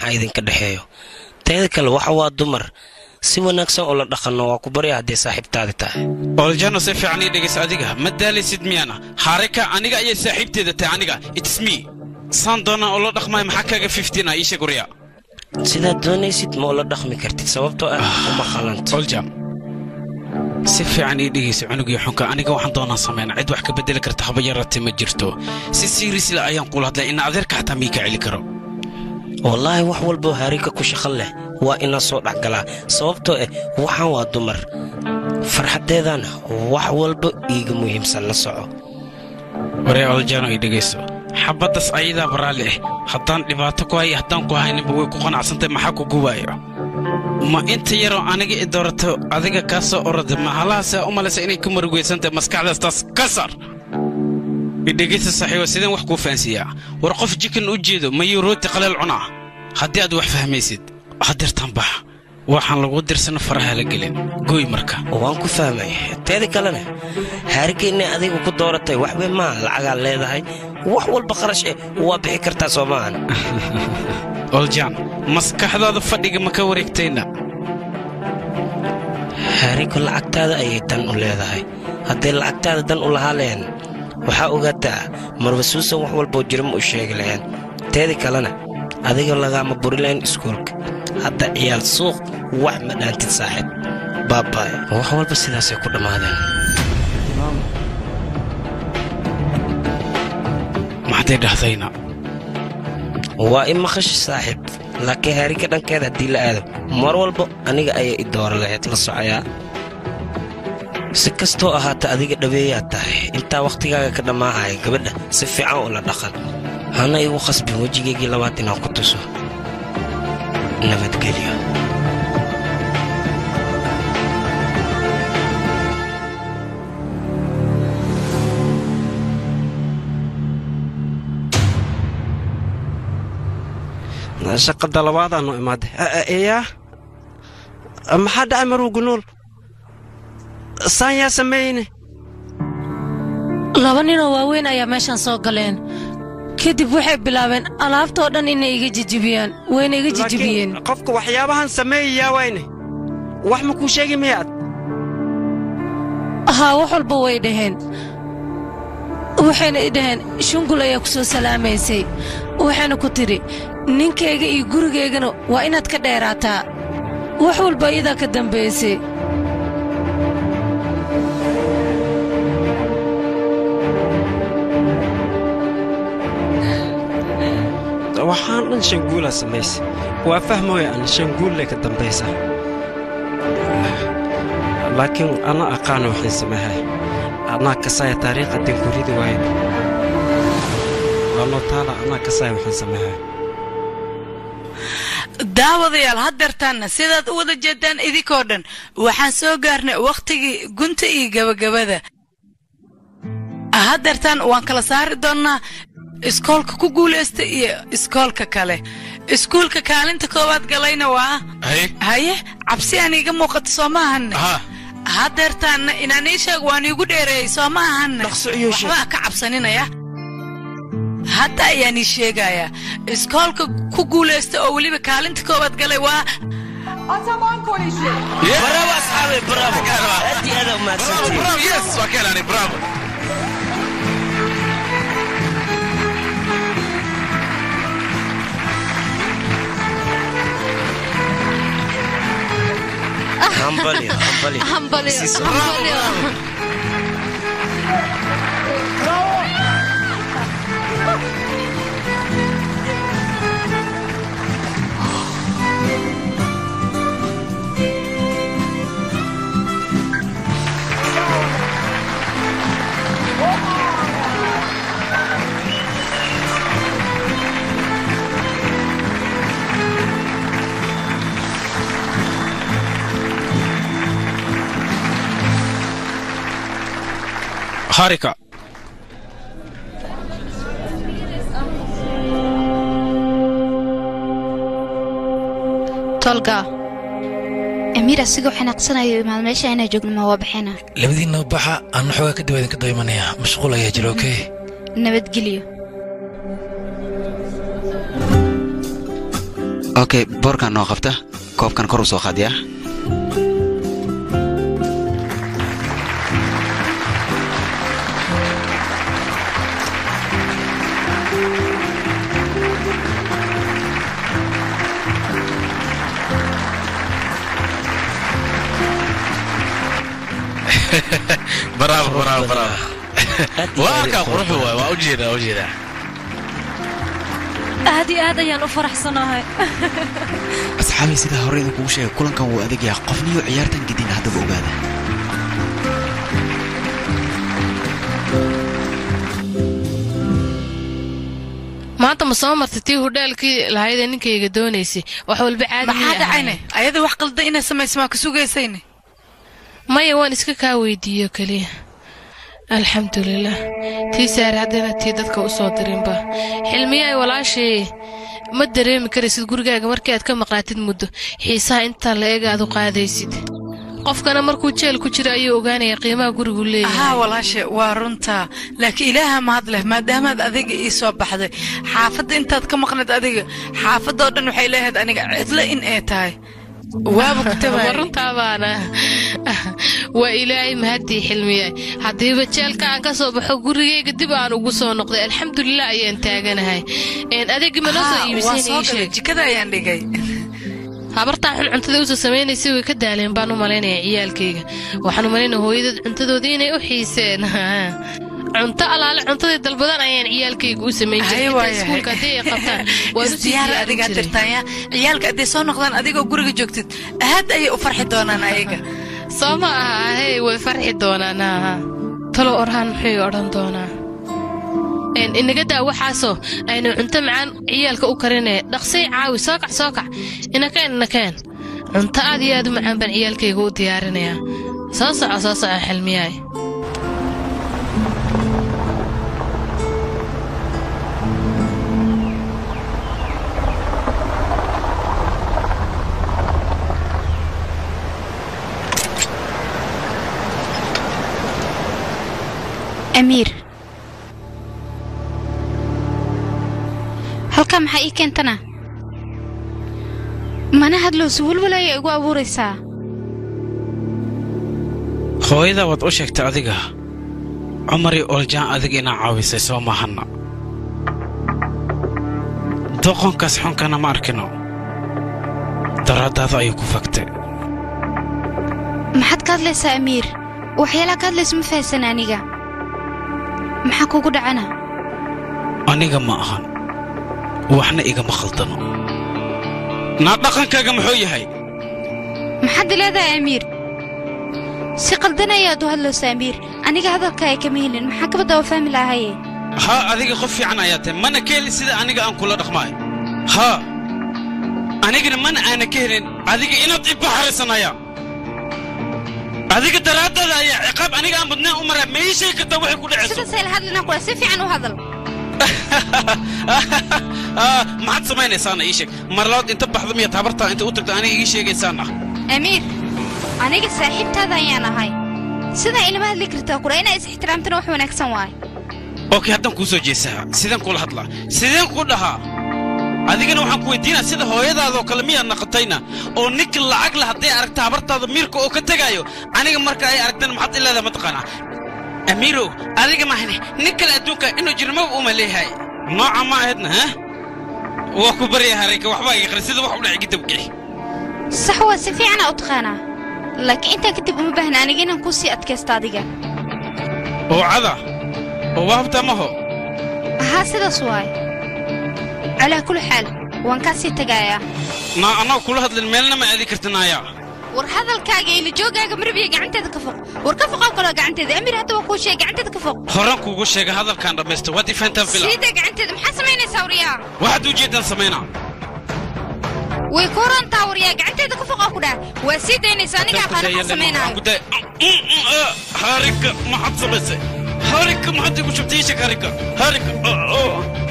ha idinka dhexeeyo teeda kale waxa waa dumar si wanaagsan oo la dhaqanno waa ku barya hadday saaxiibtaadi tahay oljano si fiican ii dhegaysa adiga ma daalaysid miyana xaarika aniga ayay saaxiibteeda tahay aniga its me saan doonaa oo la dhaqmaya maxaa kaaga fiftiin ah iisha gurya sidaad doonaysid ma ula dhaqmi kartid sababtoo ah uma qalanto oljam si fiican ii dhegaysa cunugii xunka aniga waxaan doonaa samayna cid wax ka bedeli karta haba yarate ma jirto si siirisle ayaan kula hadlay ina adeerka xataa mii ka celi karo wallaahi wax walboo haarika ku shaqo leh waa inaan soo dhexgalaa sababtoo ah waxaan waa dumar farxaddeedana wax walba iiga muhiimsan la soco waree oljano ii dhegayso xabaddas ayadaa baraalli ah haddaan dhibaato ku haya haddaan ku hayninba way ku qanacsantahay maxaa ku gubaayo ma inta yaroo aniga i doorato adiga kaa soo orada ma halahaasea u malaysa inay ka marugaysantahay maskaxdaas taas ka sar idhegaysta saaxiiba sideen wax kuu fahansiiyaa war qof jikan u jeedo mayuu rooti qaleel cunaa haddii aad wax fahmaysid hadirtan bax waxaan lagu dirsana faraha la gelin gooy marka waan ku fahmay teeda kalena haarika inay adiga ku dooratay waxba maa lacagaa leedahay wax walba qarash eh waa bixi kartaa soo maahan oljaan maskaxdaada fadhiga ma ka wareegtayna haariko lacagtaada ayay dan u leedahay hadday lacagtaada dan u lahaa lehen waxaa ogaataa marba suusan wax walboo jira ma u sheegi lahayn teeda kalena adiga lagaama buri lahayn iskuulka hadda ciyaal suuq wax ma dhaantid saaxiib baabaaye wax walba sidaasay ku dhammaadeen maxday dhahdayna waa i maqashi saaxiib laakiin haarika dhankeeda haddii la aado mar walba aniga ayay i doora lahayd la socoyaa si kastoo ahaata adiga dhaweeyaad tahay intaa wakhtigaaga ka dhammaahaya gabadha si fiican oo la dhaqan hana igu khasbin wejigaygii labaad inaan ku tuso nabadgelyo shaqada labaadaanu imaaday eyaa maxaa dhacay maruugu nool saan yaa sameeyeyne laba ninoo waaweyn ayaa meeshaan soo galeen kadib waxay bilaabeen alaabtoo dhan inay iga jijibiyaan wayna iga jijibiyeen laakiin qofka waxyaabahan sameeyayaa wayne wax ma kuu sheegi miyaad haa wax walba way dhaheen waxayna i dhaheen shungul ayaa ku soo salaamaysay waxayna ku tidhi ninkayga iyo gurigaygana waa inaad ka dheeraataa wax walba iyadaa ka dambaysay waxaan dhan shanguulaa samaysay waa fahmooya an shanguulle ka dambaysa laakiin ana aqaana waxaan sameehay anaa kasaya taariikha danguridi waaye waa nootaala anaa kasaya waxaan sameehay daawadayaal haddeertaanna sidaad u wada jeedaan idinkoo dhan waxaan soo gaarnay wakhtigii gunta iyo gebagabada haddeertaan waan kala saari doonnaa iskoolka ku guulaysta iyo iskoolka kale iskuulka kaalinta koowaad galayna waa haye cabsi aan iiga muuqato soo maahanne haddeertaanna inaan ii sheeg waan iigu dheereeyey soo ma ahanne waxbaa ka cabsaninaya hadda ayaan ii sheegayaa iskoolka ku guulaysta oo weliba kaalinta koowaad galay waa Ataman Koleji. bravo asxaabe bravo aad iyo aada umahadsantihiin yes waa ka helani bravo hambalyo hambalyo hambalyo Sii soo- hambalyo harika tolga amiir asigoo xanaaqsanayo imaad meesha inaa joogno ma waa baxayna labadiinna baxa aan xoogaa kadib idinka daymanaya mashquul ayaa jira okey nabadgelyo okay boorkan noo qabta koobkan kor u soo qaadiyaa bravo bravo bravo waa kaa quruxu waay waa ujeedaa waa ujeedaa aad iyo aad ayaan u faraxsanahay asxaabii sidaa hore idinkugu sheegay kulankan wuu adag yahay qofniyo ciyaartan gedin haddaba ogaada maanta ma soo martay tii hudheelkii lahaydee ninkayga doonaysay wax walba caadi maxaa dhacayne ayada wax qalda inay samayso maa ka sugaysayne maya waan iska kaa weydiiyo keliya alxamdulilah tii saare haddana tii dadka u soo dirinba xilmiyaay walaashay ma dareemi karaysid gurigaaga markii aad ka maqnaatid muddo xiisaha intaa la eega aad u qaadaysid qofkana markuu jeel ku jiro ayuu ogaanaya qiimaha gurigu leeyahay haa walaashe waa runtaa laakiin ilaaha mahad leh maadaamaad adiga ii soo baxday xaafadda intaad ka maqnayd adiga xaafadda oo dhan waxay leehayd aniga cidlo in ay tahay waaba ku tabaay runtaabaan waa ilaahay mahaddii xilmiyaay haddiiba jeelka aan ka soo baxo gurigayga dib aan ugu soo noqday alxamdulilah ayaan taaganahay adeegi ma noo soo iibisayna ii sheeg jikada ayaan dhigay habartaa xun cuntada usa samaynaysa way ka daaleen baan u malaynaya ciyaalkayga waxaan u malaynaya hooyadeed cuntadoodii inay u xiiseen cunto alaale cuntaday dalbadan ayaan ciyaalkayga u samayn jirayiskuulka haddii ay qabtaan waan u isdiyaar adigaa dirtaaya ciyaalka hadday soo noqdaan adigoo guriga joogtid aad ayay u farxi doonaan ayaga soo ma aha hey way farxi doonaan ha talo orhaan muxuu odhan doonaa inaga daa waxaasoo aynu cunto macaan ciyaalka u karinee dhaqsay caawi soo kac soo kac inakeen inakeen cunto aad iyo aad u macaan baan ciyaalkayga u diyaarinayaa soo soco soo soco xilmiyaay amiir halkaa maxaa ii keentana mana hadlowsi welwel ayaa igu abuuraysaa hooyada waad u sheegtay adiga cumarii oljaan adig inaa caawisay soo maahanna doqonkaas xunkana ma arkino daraaddaada ayuu ku fagtay maxaad ka hadlaysaa amiir waxyaalaha ka hadlaysa ma fahasan aniga maxaa kugu dhacana aniga ma ahan waxna igama khaldano naa dhaqankaaga muxuu yahay maxaad leedahay amiir si qaldan ayaad u hadlaysa amiir aniga hadalkaaga kama helin maxaa kabadda oo fahmi lahaye haa adiga qof fiican ayaa tahay mana ka helin sida aniga aan kula dhaqmaayo haa anigana mana aana ka helin adiga inaad i baxarisanaya adiga daraaddaada ayaa ciqaab aniga aan badnayn u maraa ma ii sheegi kartaa waxay ku dhacayso sidaasay la hadlinaa kula si fiican u hadal maxaad samaynaysaana ii sheeg marlabaad inta baxda miyaad habartaa inta u tagto aniga ii sheegaysaana amiir aniga saaxiibtaada ayaan ahay sidaa ilama hadli kartaa kula inaa is ixtiraamtana wax wanaagsan waay okay haddaan kuu soo jeesaa sideen kula hadlaa sideen ku dhahaa adigana waxaan ku weydiinaa sida hooyadaadoo kale miyaad naqatayna oo ninka lacag la hadday aragta habartaada miirka oo ka tegaayo aniga marka ay aragtana maxaad ileedaha mataqaanaa amiirow adiga mahne nin kale adduunka inuu jirmaba uma leeyahay nooca ma ahaydna ha waa ku barya harayka waxbaa iga qari sida wax u dhacay gidabkii sax waa si fiicana u taqaanaa laakiin intaa kadib uma baahna aniga inaan kuu sii adkaysto adiga oo cada oo wahabta maho haa sidaas waay calaa kulli xaal waan kaa sii tagaayaa naa annaga kula hadlin meelna ma aadi kartinaaya war hadalkaaga ila joogaaga marbiya gacanteeda ka foq war ka foqow kaloo gacanteeda amiir hadda waa kuu sheegay gacanteeda ka foq horaan kuugu sheega hadalkaan dhammaysta waad ifaantaan fila siida gacanteeda maxaa samaynaysaa waryaa waxaad ujeeddaan samaynaa way ku horantaa waryaa gacanteeda ka foqoo ku dhah waa sii daynaysa aniga aqaana maxaa samaynaayo harika maxaad samaysay harika maxaad igu shubtay ishak harika harika